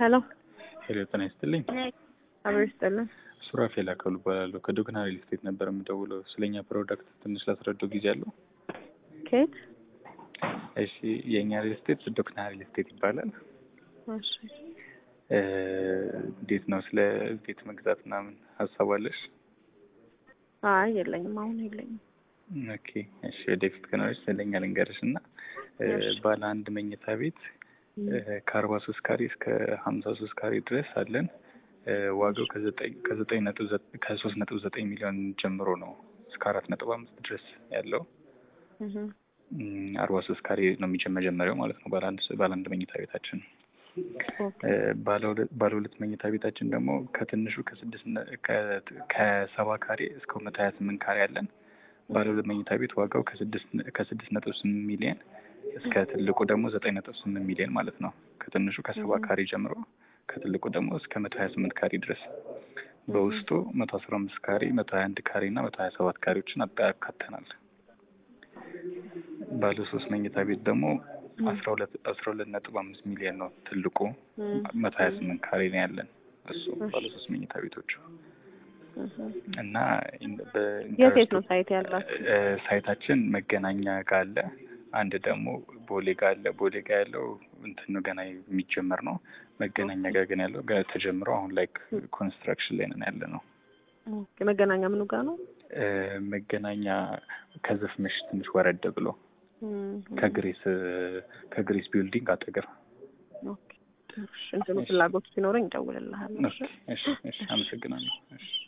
ሄሎ ሄሎ ጤና ይስጥልኝ። አብሮ ይስጥልን። ሱራፌል አካሉ እባላለሁ። ከዶግና ሪል ስቴት ነበር የምደውለው። ስለኛ ፕሮዳክት ትንሽ ላስረዳው ጊዜ አለው? ከየት? እሺ የእኛ ሪል ስቴት ዶግና ሪል ስቴት ይባላል። እሺ እ እንዴት ነው ስለ ቤት መግዛት ምናምን ሀሳብ አለሽ? አይ የለኝም፣ አሁን የለኝም። ኦኬ እሺ ወደፊት ከኖረች ስለኛ ልንገርሽ እና እ እሺ። ባለ አንድ መኝታ ቤት ከአርባ ሶስት ካሬ እስከ ሀምሳ ሶስት ካሬ ድረስ አለን። እ ዋጋው ከዘጠኝ ከዘጠኝ ነጥብ ዘ- ከሶስት ነጥብ ዘጠኝ ሚሊዮን ጀምሮ ነው እስከ አራት ነጥብ አምስት ድረስ ያለው እህ እም፣ አርባ ሶስት ካሬ ነው የሚጀ- መጀመሪያው ማለት ነው ባለ አንድ ባለ አንድ መኝታ ቤታችን። ኦኬ እ ባለ ሁለት ባለ ሁለት መኝታ ቤታችን ደግሞ ከትንሹ ከስድስት ነ- ከ- ከሰባ ካሬ እስከ መቶ ሀያ ስምንት ካሬ አለን። ባለ ሁለት መኝታ ቤት ዋጋው ከስድስት ነ- ከስድስት ነጥብ ስምንት ሚሊዮን እስከ ትልቁ ደግሞ ዘጠኝ ነጥብ ስምንት ሚሊዮን ማለት ነው። ከትንሹ ከሰባ እህ። ካሬ ጀምሮ ከትልቁ ደግሞ እስከ መቶ ሀያ ስምንት ካሬ ድረስ በውስጡ መቶ አስራ አምስት ካሬ መቶ ሀያ አንድ ካሬ እና መቶ ሀያ ሰባት ካሬዎችን አጣ- አካተናል። ባለ ሶስት መኝታ ቤት ደግሞ አስራ ሁለት አስራ ሁለት ነጥብ አምስት ሚሊዮን ነው ትልቁ እህ መቶ ሀያ ስምንት ካሬ ነው ያለን እሱ እሺ። ባለ ሶስት መኝታ ቤቶቹ እህ እና ኢን- የት በኢንተረስቱ የት ነው ሳይት ያላችሁ? እ፣ ሳይታችን መገናኛ ጋር አለ። አንድ ደግሞ ቦሌ ጋር አለ። ቦሌ ጋር ያለው እንትን ነው ገና የሚጀመር ነው። መገናኛ ጋር ግን ያለው ገና ተጀምሮ አሁን ላይ ኮንስትራክሽን ላይ ነን ያለ ነው። ኦኬ መገናኛ ምኑ ጋር ነው? እ፣ መገናኛ ከዘፍመሽ ትንሽ ወረድ ብሎ እህ ከግሬስ ከግሬስ ቢልዲንግ አጠገብ። ኦኬ እሺ፣ እንትኑ ፍላጎቱ ሲኖረኝ እደውልልሃለሁ። እሺ ኦኬ፣ እሺ፣ እሺ፣ አመሰግናለሁ። እሺ